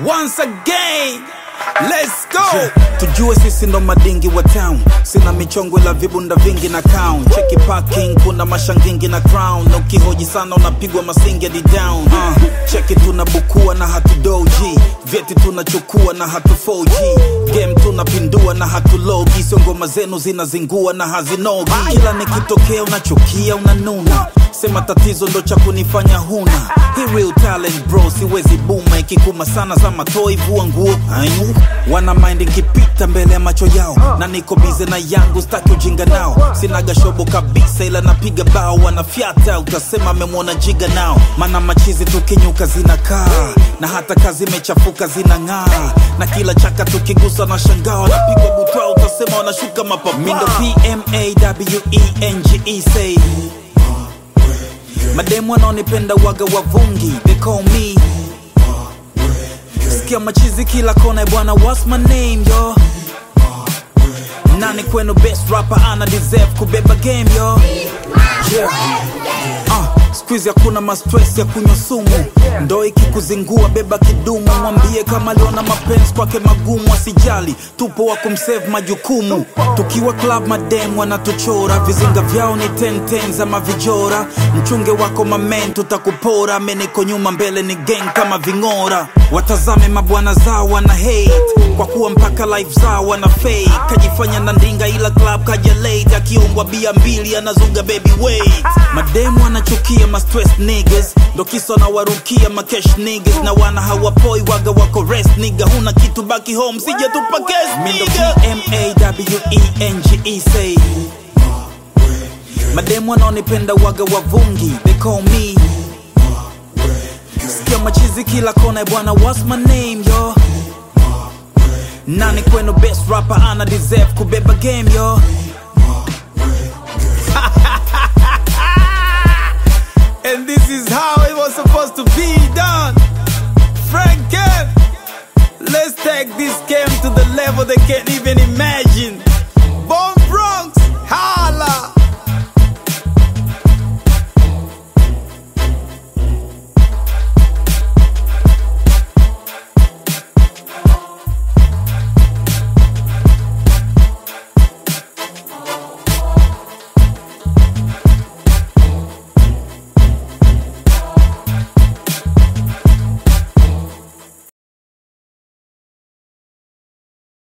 once again let's go tujue sisi ndo madingi wa town sina michongo la vibunda vingi na town cheki parking kuna mashangingi na crown na ukihoji sana unapigwa masingi hadi down uh, cheki tunabukua na hatudoji vyeti tunachukua na hatu 4G game tunapindua na hatulogi sio ngoma zenu zinazingua na hazinogi kila nikitokea unachukia unanuna sema tatizo ndo cha kunifanya huna Hii real talent bro siwezi buma ikikuma sana za matoi vua nguo Ayu. wana mind nkipita mbele ya macho yao na niko bize na yangu staki ujinga nao sinaga shobo kabisa ila napiga bao wanafyata utasema amemwona jiga nao mana machizi tukinyuka zinakaa na hata kazi imechafuka zinang'aa na kila chaka tukigusa na shangaa wanapigwa butwa utasema wanashuka mapapa mindo pmawenge say mademu wanaonipenda waga wavungi they call me sikia machizi kila kona bwana what's my name yo nani kwenu best rapper ana deserve kubeba game yo yeah. uh, skuizi hakuna mastress ya kunywa sumu ndo ikikuzingua beba kidumu mwambie kama aliona mapenzi kwake magumu asijali tupo wa kumsave majukumu tukiwa club madem wanatuchora vizinga vyao ni tenten za mavijora mchunge wako mamen tutakupora meniko nyuma mbele ni gang kama ving'ora watazame mabwana zao wana hate kwa kuwa mpaka life zao wana fake kajifanya na ndinga ila club kaja late akiumbwa bia mbili anazuga baby wait mademu wanachukia ma stress niggas ndo kisa na warukia ma cash niggas na wana hawapoi waga wako rest nigga huna kitu baki home sija tupa guest nigga M-A-W-E-N-G-E say mademu wanaonipenda waga wavungi they call me sikia machizi kila kona bwana what's my name yo nani kwenu best rapper ana deserve kubeba game yo and this is how it was supposed to be done Franken let's take this game to the level they can't even imagine